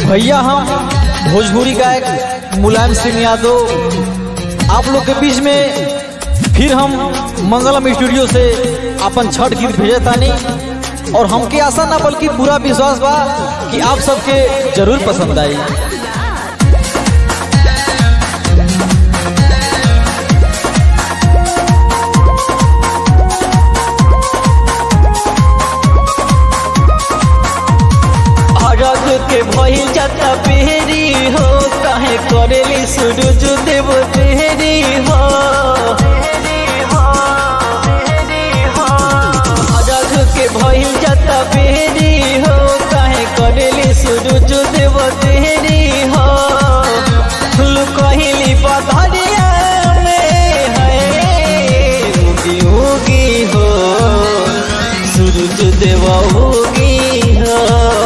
भैया हम भोजपुरी गायक मुलायम सिंह यादव आप लोग के बीच में फिर हम मंगलम स्टूडियो से अपन छठ गीत भेजे तानी और हमके आशा ना बल्कि पूरा विश्वास बा कि आप सबके जरूर पसंद आई अरग के भइल जाता बेरी हो काहे करेली सूरज देव तेरी हो अरग के भइल जाता बेरी हो काहे करेली सूरज देव तेरी हो फूल कहली बधरिया में है उगी उगी हो सूरज देव उगी हो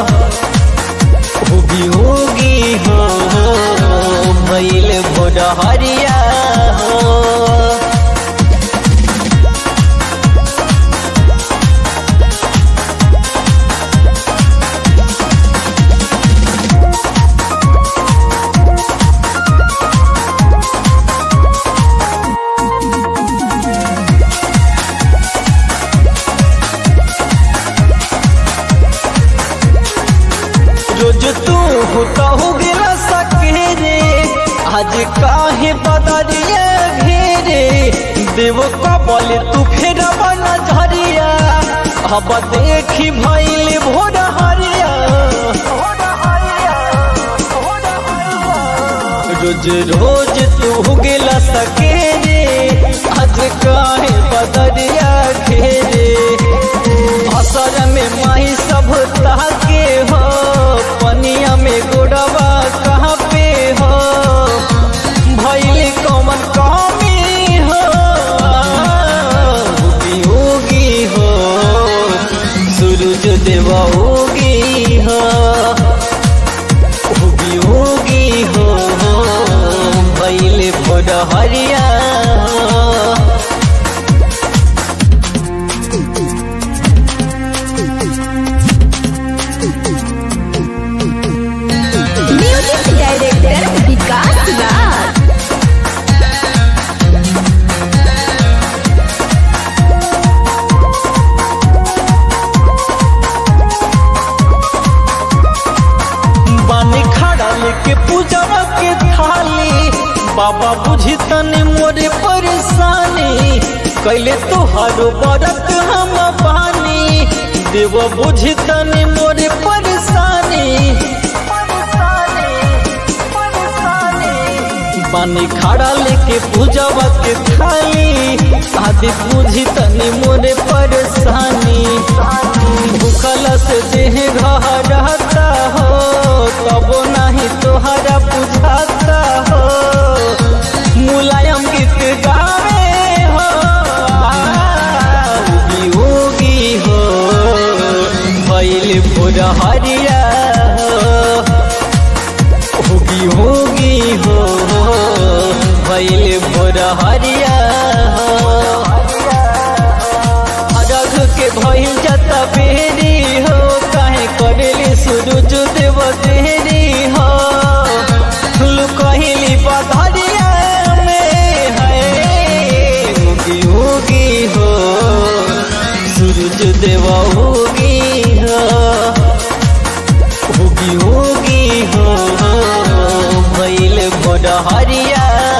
होगी होगी हो भैल भोर हरिया हो रोज तू होता हो गिरा सके रे आज काहे बदरिया घेरे देव कबल तू फेर बन झरिया अब देखी भैल भोर हरिया रोज रोज तू गिला सके रे आज काहे बदरिया घेरे असर में माही सब ताके हो पनिया में गोड़वा कहाँ पे हो भैल कौन कमी हो उगी उगी हो सूरज देव उगी हो उगी उगी हो भैल भोर हरिया हो म्यूजिक डायरेक्टर विकास राज बानी खड़ा लेके पूजवा के थाली बाबा बुझी तने मोरे परेशानी कैले तोहारो बरत हम बानी देव बुझी तने मोरे परेशानी बानी खड़ा लेके पूजवा के थाली आदि बुझी तनी मोरे परेशानी भूखल से देह घर रहता हो तब नहीं तोहरा बुझाता हो मुलायम गीत गावे हो उगी उगी हो भैल भोर हरिया हो होगी होगी हो भैल भोर हरिया हो अरघ के भइल जाता बेरी हो काहे करेली सूरज देव तेरी हो फूल कहली बधरिया में है उगी उगी हो सूरज देव उगी हो उगी उगी हो भइल भोर हरिया